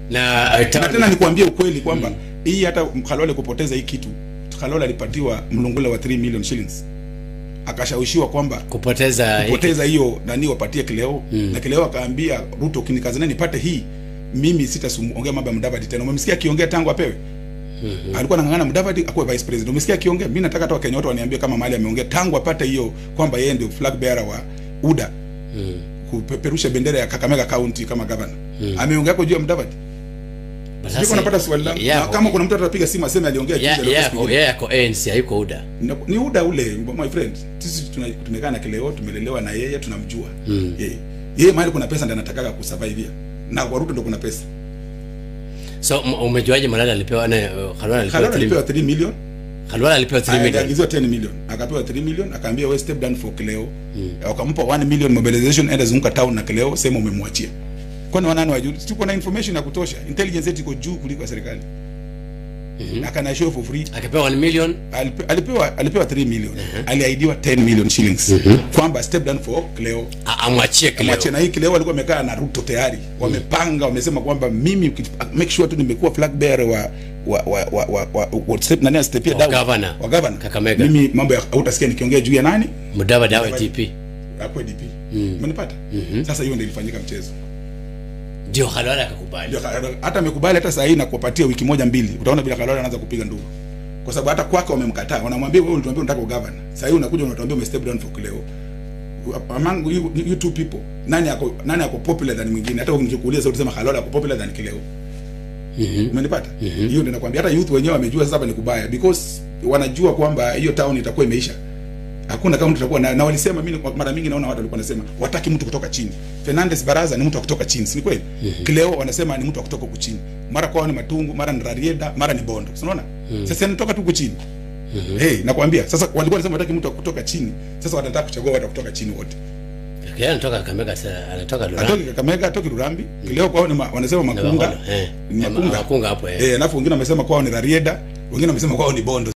na uh, na ta- tena nikwambie ukweli kwamba hii hata Khalwale kupoteza hii kitu Khalwale alipatiwa mlungula wa 3 million shillings akashawishiwa kwamba kupoteza hiki- kupoteza hiyo nani wapatie kileo na kileo akaambia Ruto kinikazana nipate hii mimi sitaongea mambo ya Mudavadi tena umemsikia akiongea tangu apewe alikuwa anang'ang'ana Mudavadi akuwe vice president umesikia akiongea mimi nataka hata Wakenya wote waniambie kama mahali ameongea tangu apate hiyo kwamba yeye ndio flag bearer wa UDA kupeperusha bendera ya Kakamega County kama governor ameongea kwa juu ya Mudavadi Sasa- Siko napata swali langu. ya- Na kama kuna mtu atapiga simu aseme aliongea ya- juzi, ya- alikuwa ya- yako ANC haiko UDA Na- ni uda ule my friend sisi tuna- tumekaa na kileo tumelelewa na yeye tunamjua mm. yeye yeye mahali kuna pesa ndiye anataka kusurvive na kwa Ruto ndo kuna pesa so m- umejuaje Malala alipewa na uh, Khalwala alipewa Khalwale 3 alipewa 3 million Khalwala alipewa 3 million aliagiziwa 10 million akapewa 3 million akaambia we step down for kileo wakampa 1 million mobilization enda zunguka town na kileo sema umemwachia kwani wanani wajuu tuko na information ya kutosha intelligence yetu iko juu kuliko ya serikali mm-hmm. akana show for free akapewa 1 million Alipe- alipewa alipewa 3 million aliahidiwa 10 million shillings kwamba step down for Cleo a- amwachie kileo Mwache na hii Cleo alikuwa amekaa na Ruto tayari wamepanga wamesema kwamba mimi uki- make sure tu nimekuwa flag bearer wa wa wa wa, wa, wa, wa step nani astepia Wa down governor. wa governor Kakamega. mimi mambo ya hautasikia nikiongea juu ya nani Mudavadi awe Mudavadi. DP hapo DP umenipata sasa hiyo ndio ilifanyika mchezo ndio Khalwala akakubali Ndio Khalwale- hata amekubali hata saa hii na kuwapatia wiki moja mbili utaona bila Khalwale anaanza kupiga nduru kwa sababu hata kwake wamemkataa wanamwambia wewe ulituambia unataka ugavana saa hii unakuja unatuambia ume step down for Kileo among you, you two people nani ako nani ako popular than mwingine hata nikikuuliza utasema Khalwale ako popular than Kileo umenipata hiyo ndio nakwambia hata youth wenyewe wamejua sasa hapa ni kubaya because wanajua kwamba hiyo town itakuwa imeisha hakuna kama mtu atakuwa na, na walisema mimi kwa mara mingi naona watu walikuwa wanasema wataki mtu kutoka chini Fernandez Baraza ni mtu wa kutoka chini si ni kweli Kileo wanasema ni mtu wa kutoka huku chini mara kwao ni Matungu mara ni Rarieda mara ni Bondo si unaona sasa anatoka tu huku chini hey nakwambia sasa walikuwa wanasema wataki mtu wa kutoka chini sasa wanataka kuchagua watu wa kutoka chini wote yeye anatoka Kakamega sasa anatoka atoki Lurambi Kakamega atoki Rurambi Kileo kwao ni ma, wanasema Makunga eh ni Ma- Makunga Makunga hapo eh eh alafu wengine wamesema kwao ni Rarieda wengine wamesema kwao ni Bondo